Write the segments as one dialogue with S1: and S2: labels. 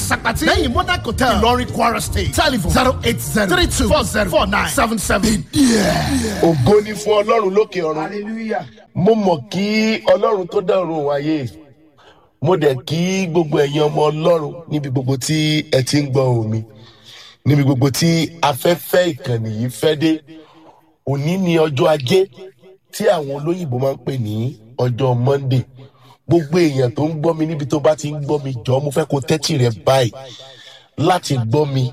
S1: Sapati. Lẹ́yìn Monarch Hotel. Ìlọrin Kwara State. Telephone zero eight zero three two four zero four nine seven seven.
S2: ògo ni fún ọlọ́run lókè ọ̀run
S3: hallelujah
S2: mo mọ̀ kí ọlọ́run tó dá ọ̀run wáyé mo dẹ̀ kí gbogbo ẹ̀yin ọmọ ọlọ́run níbi gbogbo tí ẹ ti ń gbọ́ ohùn mi níbi gbogbo tí afẹ́fẹ́ ìkànnì yìí fẹ́ dé òní ni ọjọ́ ajé tí àwọn olóyìnbó máa ń pè ní ọjọ́ monday gbogbo èèyàn tó ń gbọ́ mi níbi tó bá ti ń gbọ́ mi jọ mo fẹ́ kó tẹ́tì rẹ báyìí láti gbọ́ mi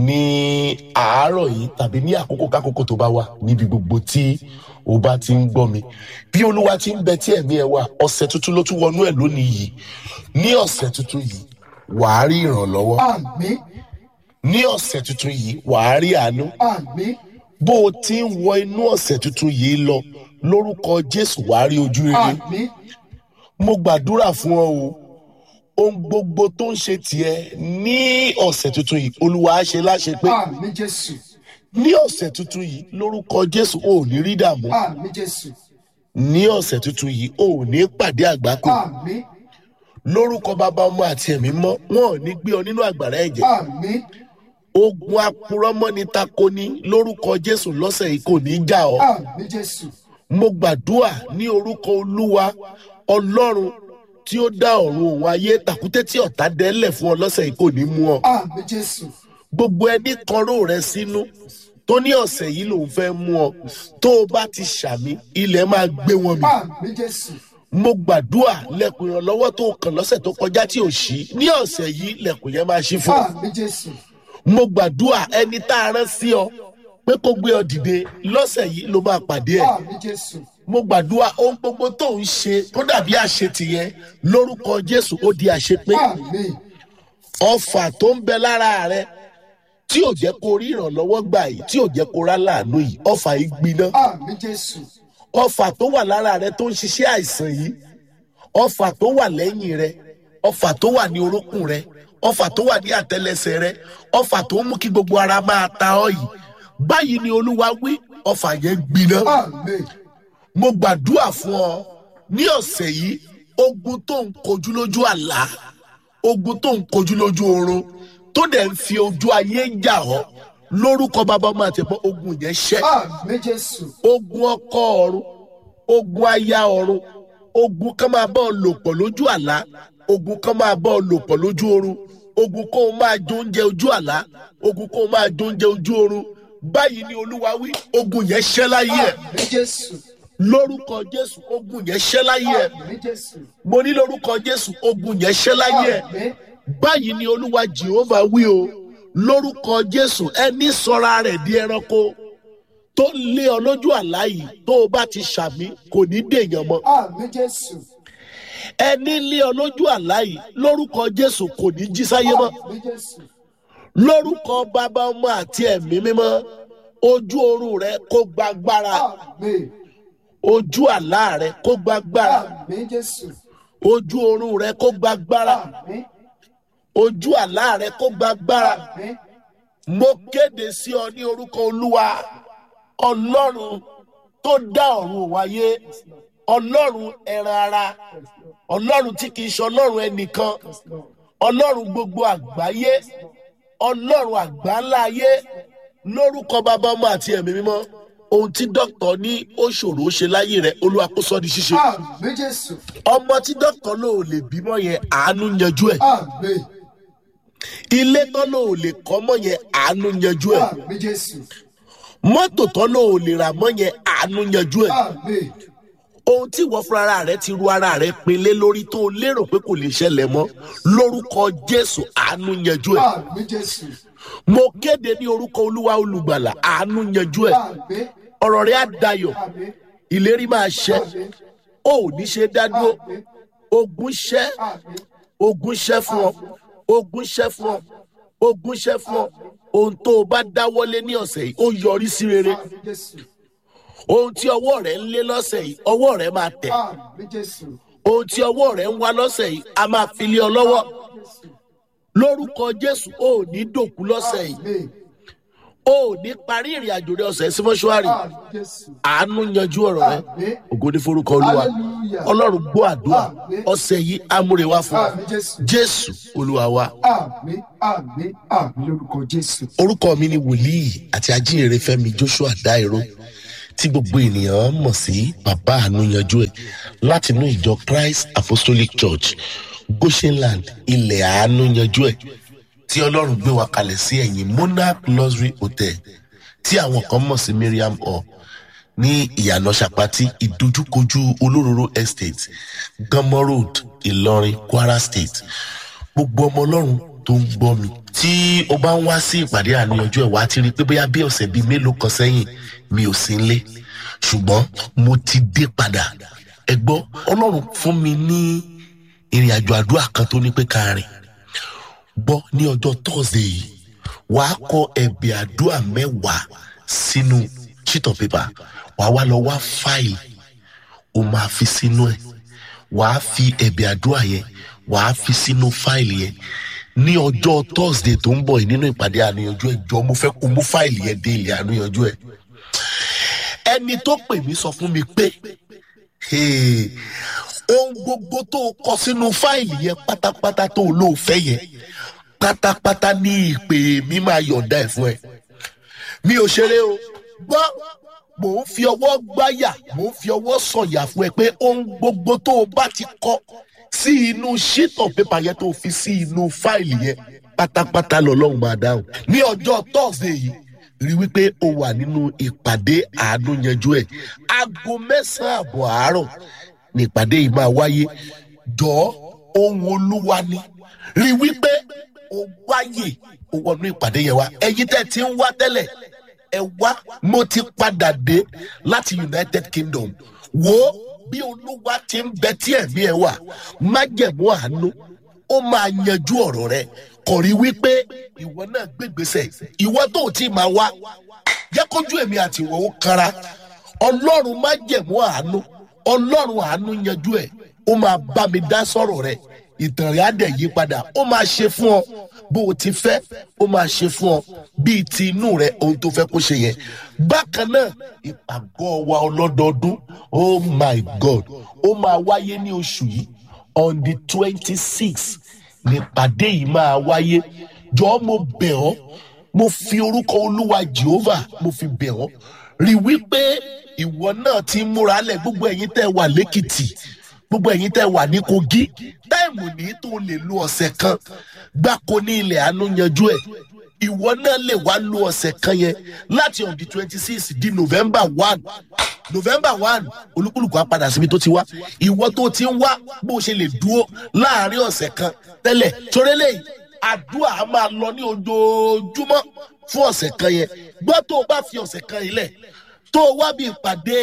S2: ní àárọ̀ yìí tàbí ní àkókò kákòókò tó bá wà níbi gbogbo tí o bá ti ń gbọ́ mi bí olúwa ti ń bẹ tí ẹ̀mí ẹ wà ọ̀sẹ̀ tuntun ló tún wọnú ẹ̀ lónìí yìí ní ọ̀sẹ̀ tuntun yìí wàá rí ìrànlọ́wọ́
S3: àmín
S2: ní ọ̀sẹ̀ tuntun yìí wàá rí àánú
S3: àmín
S2: bó o ti ń wọ inú ọ̀sẹ̀ tuntun yìí lọ lórúkọ jésù wàá rí ojú rere
S3: àmín
S2: mo gbàdúrà fún ọ o ohun gbogbo tó ń ṣe tiẹ ní ọ̀sẹ̀ tuntun yìí olúwa á ṣe láṣẹ pé
S3: àmín jésù
S2: ní ọ̀sẹ̀ tuntun yìí lórúkọ jésù ò ní rí dààmú
S3: àmín jésù
S2: ní ọ̀sẹ̀ tuntun yìí ò ní pàdé àgbákò
S3: àmín
S2: lórúkọ bàbá ọmọ àti ẹ̀mí mọ́ wọn ò ní gbé ọ nínú àgbàrá ẹ̀jẹ̀
S3: àmín
S2: ogun apurọ́mọ́ni takoni lórúkọ jésù lọ́sẹ̀ yìí kò ní í jà ọ́
S3: àmín jésù
S2: mo gbàdúrà ní orúkọ olúwa ọlọ́run tí ó dá ọ̀run òun ayé tàkúté tí ọ̀tá dẹ́lẹ̀ fún ọ lọ́sẹ̀ yìí kò ní mú ọ
S3: àmín jésù
S2: gbogbo ẹni kọró rẹ sínú tó ní ọ̀sẹ̀ yìí lòun fẹ́ mú ọ tó o bá ti ṣàmì ilẹ̀ máa gbé wọn mì
S3: àmín jésù
S2: mo gbàdúrà lẹ̀kùn ìrànlọ́wọ́ tó kàn lọ́sẹ̀ tó kọjá tí ò ṣí ní ọ̀sẹ̀ yìí lẹ̀kùn yẹn máa ṣí fún ọ
S3: àmín jésù
S2: mo gbàdúrà ẹni tá a rán sí ọ pé kó gbé ọ dìde lọ́sẹ̀ yìí ló máa pàdé ẹ̀
S3: àmín jésù
S2: mo gbàdúrà ohun gbogbo tó ń ṣe tó dàbí àṣetì yẹn lórúkọ jésù ó di àṣepé
S3: àmín
S2: ọfà tó ń bẹ lára rẹ tí ò jẹ́ kó rí ìrànlọ́wọ́ gbà yìí tí ò jẹ́ kó rá láàánú yìí ọfà yìí gbiná
S3: àmín jésù
S2: ọfà tó wà lára rẹ tó ń ṣiṣẹ́ àìsàn yìí ọfà tó wà lẹ́yìn rẹ ọfà tó wà ní orúnkún rẹ ọfà tó wà ní àtẹlẹsẹ rẹ ọfà tó ń mú kí gbogbo ara máa ta ọ yìí báyìí ni olúwa wí ọfà yẹn gbiná
S3: àmín
S2: mo gbàdúrà fún ọ ní ọ̀sẹ̀ yìí ogun tó ń kojú lójú àlá ogun tó ń kojú lójú oorun tó dẹ̀ ń fi ojú ayé ń jà ọ́ lórúkọ bàbá ọmọ àti ẹ̀pọ̀ ogun yẹn ṣẹ́
S3: àmín jésù
S2: ogun ọkọ ọ̀run ogun aya ọ̀run ogun kan máa bá ọ lò pọ̀ lójú àlá ogun kan máa bá ọ lò pọ̀ lójú oorun ogun kó o máa jó oúnjẹ ojú àlá ogun kó o máa jó oúnjẹ ojú oorun báyìí ni olúwa wí ogun yẹn ṣẹ́ láyé ẹ̀
S3: àmín jésù
S2: lórúkọ jésù ogun yẹn ṣẹ́ láyé ẹ̀
S3: àmín jésù
S2: mo ní lórúkọ jésù ogun yẹn ṣẹ́ láyé ẹ̀
S3: àmín
S2: báyìí ni olúwa jehova wí o lórúkọ jésù ẹni sọra rẹ̀ di ẹranko tó ń lé ọ lójú àlá yìí tó o bá ti ṣàmì kò ní dèèyàn mọ́
S3: àmín jésù
S2: ẹni lé ọ lójú àlá yìí lórúkọ jésù kò ní jí sáyé mọ́
S3: àmín jésù
S2: lórúkọ bàbá ọmọ àti ẹ̀mí mímọ́ ojú oorun rẹ kó gbàgbára
S3: àmín
S2: ojú àlá rẹ kó gbàgbára
S3: àmín jésù
S2: ojú oorun rẹ kó gbàgbára
S3: àmín
S2: ojú àlá rẹ kó gbàgbára
S3: àmín
S2: mo kéde sí ọ ní orúkọ olúwa ọlọ́run tó dá ọ̀run wáyé ọlọ́run ẹran ara ọlọ́run tí kìí ṣe ọlọ́run ẹnìkan ọlọ́run gbogbo àgbáyé ọlọ́run àgbáńláyé lórúkọ bàbá ọmọ àti ẹ̀mí mímọ́ ohun tí dókítà ní ó ṣòro ṣe láyé rẹ olúwa kó sọ di ṣíṣe
S3: àmín jésù
S2: ọmọ tí dókítà lò lè bímọ yẹn àánú yanjú ẹ
S3: àmín
S2: ilé tán lò lè kọ́ mọ́ yẹn àánú yanjú ẹ
S3: àmín jésù
S2: mọ́tò tán lò lè rà mọ́ yẹn àánú yanjú ẹ
S3: àmín
S2: ohun tí ìwọ fúnra rẹ ti ru ara rẹ pinlé lórí tó o lérò pé kò lè ṣẹlẹ̀ mọ́ lórúkọ jésù àánú yanjú ẹ
S3: àmín jésù
S2: mo kéde ní orúkọ olúwa olùgbàlà àánú yanjú ẹ
S3: àmín
S2: ọ̀rọ̀ rẹ á dayọ̀
S3: àmín
S2: ìlérí máa ṣẹ
S3: àmín
S2: o ò ní ṣe dádúró
S3: àmín
S2: ogun ṣẹ
S3: àmín
S2: ogun ṣẹ fún ọ ogun ṣẹ fún ọ ogun ṣẹ fún ọ ohun tó o bá dáwọ́lé ní ọ̀sẹ̀ yìí ó yọrí sí rere
S3: àmín jésù
S2: ohun tí ọwọ́ rẹ ń lé lọ́sẹ̀ yìí ọwọ́ rẹ máa tẹ̀
S3: àmín jésù
S2: ohun tí ọwọ́ rẹ ń wá lọ́sẹ̀ yìí a máa fi lé ọ lọ́wọ́
S3: jésù
S2: lórúkọ jésù ó ní dòkú lọ́sẹ̀ yìí
S3: àmín
S2: o ò ní parí ìrìn àjò rẹ ọ̀sẹ̀ sí mọ́ṣúárì
S3: Àmì Jésù.
S2: àánú yanjú ọ̀rọ̀ rẹ
S3: Àmì.
S2: ògo ní forúkọ olúwa
S3: Hallelujah.
S2: ọlọ́run gbọ́ àdúrà
S3: Àmín.
S2: ọ̀sẹ̀ yìí amúrewá fún ọ
S3: Àmì Jésù.
S2: jésù olúwa wa
S3: Àmì àmì àmì lórúkọ Jésù.
S2: orúkọ mi ni wòlíì àti ajínrere fẹmi joshua dairo tí gbogbo ènìyàn mọ̀ sí bàbá àánú yanjú ẹ̀ láti inú ìjọ christ apostolic church goshenland ilẹ̀ àánú yanjú ẹ̀ tí ọlọ́run gbé wa kalẹ̀ sí ẹ̀yìn monarch luxury hotel tí àwọn kan mọ̀ sí miriam hall ní ìyànà sàpátì ìdojúkojú olóróró estate gánmọ́ road ìlọrin kwara state gbogbo ọmọ ọlọ́run tó ń gbọ́ mi tí o bá ń wá sí ìpàdé àníyànjú ẹ̀ wá ti rí i pé bóyá bí ọ̀sẹ̀ bíi mélòó kan sẹ́yìn mi ò sí nlé ṣùgbọ́n mo ti dé padà ẹ gbọ́ ọlọ́run fún mi ní ìrìn àjò àdúrà kan tó ní pé ká rìn gbọ́ ní ọjọ́ thursday yìí wàá kọ ẹ̀bẹ̀ àdúrà mẹ́wàá sínú sheet of paper wàá wá lọ wá fáìlì o máa fi sínú ẹ̀ wàá fi ẹ̀bẹ̀ àdúrà yẹn wàá fi sínú fáìlì yẹn ní ọjọ́ thursday tó ń bọ̀ yìí nínú ìpàdé àníyànjú ẹ̀ jọ mo fẹ́ kó mú fáìlì yẹn dé ilé àníyànjú ẹ̀ ẹni tó pè mí sọ fún mi pé "Hey, ohun gbogbo tó o kọ sínú fáìlì yẹn pátápátá tó o lóò fẹ́ yẹn pátápátá ní ìpè mi máa yọ̀ǹda ẹ̀ fún ẹ mi ò ṣeré o gbọ́ mò ń fi ọwọ́ gbáyà mò ń fi ọwọ́ sọ̀yà fún ẹ pé ohun gbogbo tó o bá ti kọ sí inú sheet of paper yẹn tó o fi sí inú fáìlì yẹn pátápátá lọ́lọ́run máa dáhùn ní ọjọ́ thursday yìí rí wípé o wà nínú ìpàdé àánú yanjú ẹ̀ aago mẹ́sàn-án àbọ̀ àárọ̀ ní ìpàdé yìí máa wáyé jọ ohun olúwa ni rí wípé o wáyè o wọnú ìpàdé yẹn wá ẹyin tẹ́ ti ń wá tẹ́lẹ̀ ẹ wá mo ti padà dé láti united kingdom wo bí olúwa ti ń bẹ tí ẹ̀mí ẹ wà májẹ̀mú àánú ó máa yanjú ọ̀rọ̀ rẹ kò rí wípé ìwọ náà gbégbèsè ìwọ tó ò tí ì máa wá jẹ́ kójú èmi àti ìwọ ó kanra ọlọ́run májẹ̀mú àánú ọlọ́run àánú yanjú ẹ̀ ó máa bá mi dá sọ̀rọ̀ rẹ ìtàn rẹ̀ á dẹ̀ yí padà ó máa ṣe fún ọ bó o ti fẹ́ ó máa ṣe fún ọ bíi ti inú rẹ ohun tó fẹ́ kó ṣe yẹn bákan náà ìpàgọ́ wa ọlọ́dọọdún oh my god ó máa wáyé ní oṣù yìí on the twenty six nípàdé yìí máa wáyé jọ̀ọ́ mo bẹ̀ ọ́ mo fi orúkọ olúwa jehovah mo fi bẹ̀ ọ́ rí wípé ìwọ náà ti ń múra lẹ̀ gbogbo ẹ̀yin tẹ́ wà lẹ́kìtì gbogbo ẹ̀yin tẹ́ wà ní kogi táìmù ní tó lè lo ọ̀sẹ̀ kan gbáko ní ilẹ̀ àánú yanjú ẹ̀ ìwọ náà lè wá lo ọ̀sẹ̀ kan yẹn láti on the twenty six di november one november one olúkúlùkù á padà síbi tó ti wá ìwọ tó ti ń wá bó o ṣe lè dúró láàrin ọ̀sẹ̀ kan tẹ́lẹ̀ torélẹ̀ àdúrà á máa lọ ní ojoojúmọ́ fún ọ̀sẹ̀ kan yẹn gbọ́ tó o bá fi ọ̀sẹ̀ kan yìí lẹ̀ tó o wá bí ìpàdé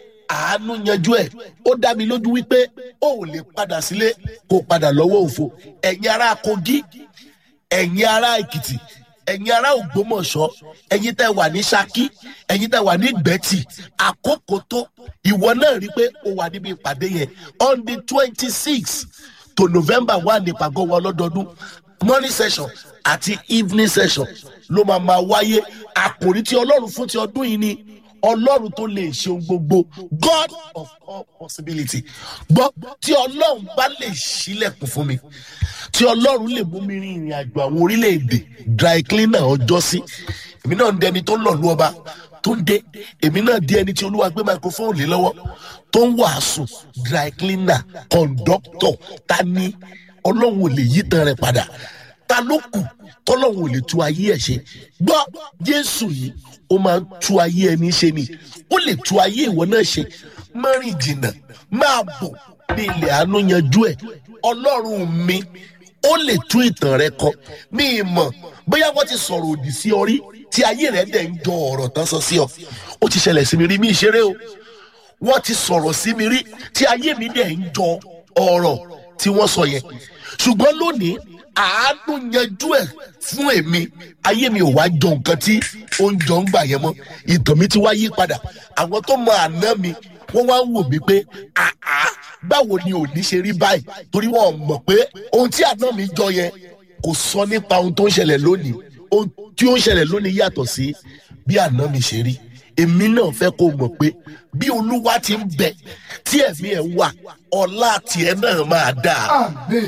S2: àánú yanjú ẹ̀ ó dá mi lójú wípé o ò lè padà sílé kó o padà lọ́wọ́ òfo ẹ̀yin ará kogi ẹ̀yin ará èkìtì ẹ̀yin ará ògbómọ̀ṣọ́ ẹ̀yin tẹ́ wà ní ṣakí ẹ̀yin tẹ́ wà ní gbẹ́tì àkókò tó ìwọ náà rí i pé o wà níbi ìpàdé yẹn on the twenty six to november one ní ìpàgọ́ wa lọ́dọọdún morning session àti evening session ló máa máa wáyé àkòrí tí ọlọ́run fún ti ọdún yìí ni ọlọ́run tó lè ṣe ohun gbogbo god of all possibility gbọ́ tí ọlọ́run bá lè ṣílẹ̀kùn fún mi tí ọlọ́run lè mú mi rin ìrìn àjò àwọn orílẹ̀-èdè dry cleaner ọjọ́ sí èmi náà ń dẹni tó ń lọ̀lú ọba tó ń dé èmi náà di ẹni tí olúwa gbé microphone lé lọ́wọ́ tó ń wàásù dry cleaner conductor ta ni ọlọ́run ò lè yí tan rẹ̀ padà ta ló kù tọ́lọ́run ò lè tú ayé ẹ̀ ṣe gbọ́ jésù yìí ó máa ń tú ayé ẹni ṣe ni ó lè tú ayé ìwọ náà ṣe mọ́rin jìnnà máa bọ̀ ní ilẹ̀ àánú yanjú ẹ̀ ọlọ́run mi ó lè tú ìtàn rẹ kọ ní ìmọ̀ bóyá wọ́n ti sọ̀rọ̀ òdì sí ọ rí tí ayé rẹ dẹ̀ ń jọ ọ̀rọ̀ tán sọ sí ọ ó ti ṣẹlẹ̀ sí mi rí mi ìṣeré o wọ́n ti sọ̀rọ̀ sí mi rí tí ayé mi dẹ̀ ń jọ ọ̀rọ̀ tí wọ́n sọ yẹn ṣùgbọ́n lónìí àánú yanjú ẹ̀ fún èmi ayé mi ò wá jọ nǹkan tí ó ń jọ ń gbà yẹn mọ́ ìtàn mi ti wá yí padà àwọn tó mọ àná mi wọ́n wá ń wò mí pé àá báwo ni òní ṣe rí báyìí torí wọn mọ̀ pé ohun tí àná mi jọ yẹn kò sọ nípa ohun tó ń ṣẹlẹ̀ lónìí ohun tí ó ń ṣẹlẹ̀ lónìí yàtọ̀ sí bí àná mi ṣe rí èmi náà fẹ́ kó mọ̀ pé bí olúwa ti ń bẹ tí ẹ̀mí ẹ̀ wà ọlá tiẹ̀ náà máa dáa
S3: àmín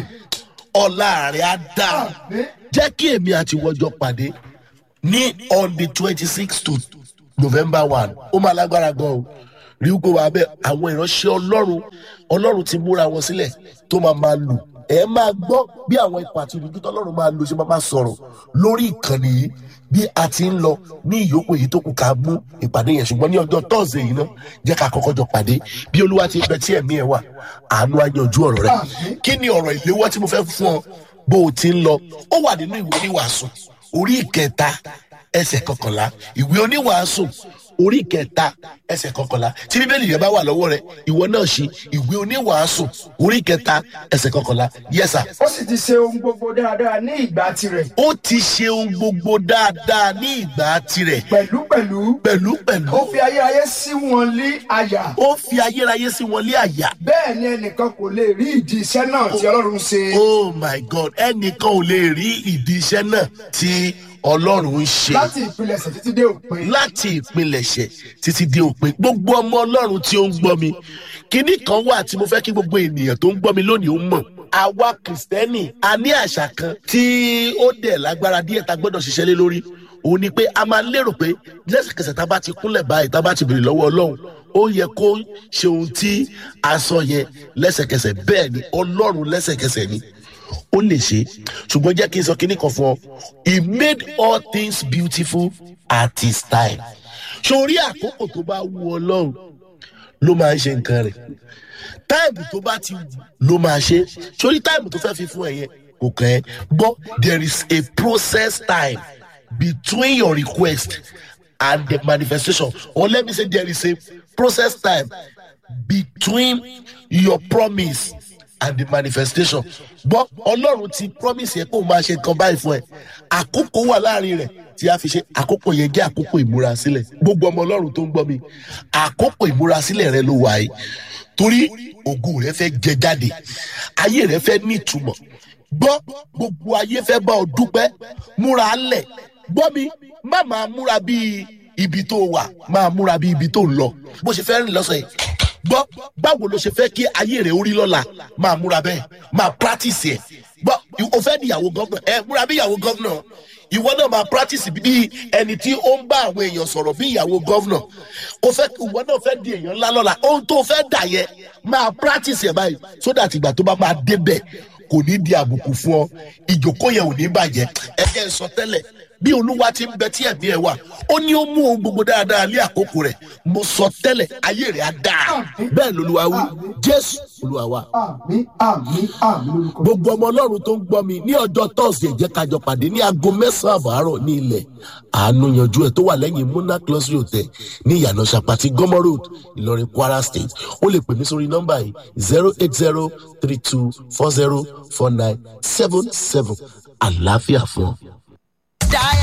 S2: ọlá rẹ̀ á dáa
S3: àmín
S2: jẹ́ kí èmi àti wọ́jọ́ pàdé ní on the twenty six to november one ó máa lágbára gan o rí i pé wàá bẹ àwọn ìránṣẹ́ ọlọ́run ọlọ́run ti múra wọn sílẹ̀ tó máa máa lò ẹ máa gbọ́ bí àwọn ipò àti ìrìndí tọ́lọ́run máa lò ṣe máa máa sọ̀rọ̀ lórí ìkànnì yìí bí a ti ń lọ ní ìyókù èyí tó kù ká mú ìpàdé yẹn ṣùgbọ́n ní ọjọ́ tọ́sídẹ̀ẹ́ yìí náà jẹ́ ká kọ́kọ́ jọ pàdé bí olúwa ti ń bẹ tí ẹ̀mí ẹ̀ wà àánú á yanjú ọ̀rọ̀ rẹ̀
S3: Àmín.
S2: kí ni ọ̀rọ̀ ìléwọ́ tí mo fẹ́ fún ọ bó o ti ń lọ ó wà nínú ìwé oníwàásù orí ìkẹta ẹsẹ̀ kọkànlá ìwé oníwàásù orí ìkẹta ẹsẹ̀ kọkànlá tí bíbélì rẹ bá wà lọ́wọ́ rẹ ìwọ náà ṣí ìwé oníwàásù orí ìkẹta ẹsẹ̀ kọkànlá yẹsà
S3: ó sì ti ṣe ohun gbogbo dáadáa ní ìgbà tirẹ̀
S2: ó ti ṣe ohun gbogbo dáadáa ní ìgbà tirẹ̀
S3: pẹ̀lúpẹ̀lú
S2: pẹ̀lú pẹ̀lú
S3: ó fi ayérayé sí wọn lé àyà
S2: ó fi ayérayé sí wọn lé àyà
S3: bẹ́ẹ̀ ni ẹnìkan kò lè rí ìdí iṣẹ́ náà tí ọlọ́run ṣe
S2: oh my god ẹnìkan ò lè rí ìdí iṣẹ́ náà tí ọlọ́run ń ṣe.
S3: láti ìpilẹ̀ṣẹ̀ títí dé òpin
S2: láti ìpilẹ̀ṣẹ̀ títí dé òpin gbogbo ọmọ ọlọ́run tí ó ń gbọ́ mi kinní kan wà tí mo fẹ́ kí gbogbo ènìyàn tó ń gbọ́ mi lónìí ó mọ̀ àwa kìrìsìtẹ́nì a ní àṣà kan tí ó dẹ̀ lágbára díẹ̀ tá a gbọ́dọ̀ ṣiṣẹ́ lé lórí òun ni pé a máa lérò pé lẹ́sẹ̀kẹsẹ̀ tá a bá ti kúnlẹ̀ báyìí tá a bá ti béèrè lọ́wọ́ ọlọ́run ó yẹ kó ṣe ohun tí a sọ yẹn lẹ́sẹ̀kẹsẹ̀ bẹ́ẹ̀ ni ọlọ́run lẹ́sẹ̀kẹsẹ̀ ni ó lè ṣe ṣùgbọ́n jẹ́ kí n sọ kinní kan fún ọ he made all things beautiful at his time sórí àkókò tó bá wù ọlọ́run ló máa ń ṣe nǹkan rẹ̀ táìmù tó bá ti wù ló máa ṣe sórí táìmù tó fẹ́ fi fún ẹ yẹn kò kàn ẹ́ but there is a process time between your request and the manifestation or let me say there is a process time between your promise and the manifestation gbọ́ ọlọ́run ti promise yẹ kó o máa ṣe nǹkan báyìí fún ẹ àkókò wà láàrin rẹ̀ tí a fi ṣe àkókò yẹn jẹ́ àkókò ìmúrasílẹ̀ gbogbo ọmọ ọlọ́run tó ń gbọ́ mi àkókò ìmúrasílẹ̀ rẹ ló wà yìí torí ògo rẹ fẹ́ jẹ jáde ayé rẹ fẹ́ nítumọ̀ gbọ́ gbogbo ayé fẹ́ bá ọ dúpẹ́ múra lẹ̀ gbọ́ mi má máa múra bíi ibi tó wà máa múra bíi ibi tó ń lọ bó ṣe fẹ́ rìn lọ́sọ̀ yìí gbọ́ báwo ló ṣe fẹ́ kí ayé rẹ̀ orí lọ́la máa múra bẹ́ẹ̀ máa practice ẹ̀ gbọ́ o fẹ́ di ìyàwó gọ́vnà ẹ múra bí ìyàwó gọ́vnà ìwọ náà máa practice bí ẹni tí ó ń bá àwọn èèyàn sọ̀rọ̀ bí ìyàwó gọ́vnà o fẹ́ ìwọ náà fẹ́ di èèyàn ńlá lọ́la ohun tó fẹ́ dà yẹ máa practice ẹ̀ báyìí so that ìgbà tó bá máa débẹ̀ kò ní di àbùkù fún ọ ìjòkó yẹn ò ní bàjẹ́ ẹ jẹ́ n sọ tẹ́lẹ̀ bí olúwa ti ń bẹ tí ẹ̀mí ẹ̀ wà ó ní ó mú ohun gbogbo dáadáa lé àkókò rẹ̀ mo sọ tẹ́lẹ̀ ayé rẹ̀ á dáa bẹ́ẹ̀ lolúwa wí jésù olúwa wa
S3: àmín àmín àmín lórúkọ
S2: gbogbo ọmọ ọlọ́run tó ń gbọ́ mi ní ọjọ́ tọ́sídẹ̀ẹ́ jẹ́ kájọ pàdé ní aago mẹ́sàn-án àbárọ̀ ní ilẹ̀ àánú yanjú ẹ̀ tó wà lẹ́yìn muna close hotel ní ìyànà sàpàtì gọ́mọ road ìlọrin kwara state ó lè pè mí sórí nọ́mbà yìí zero eight zero three two four zero four nine seven seven àlàáfíà fún ọ.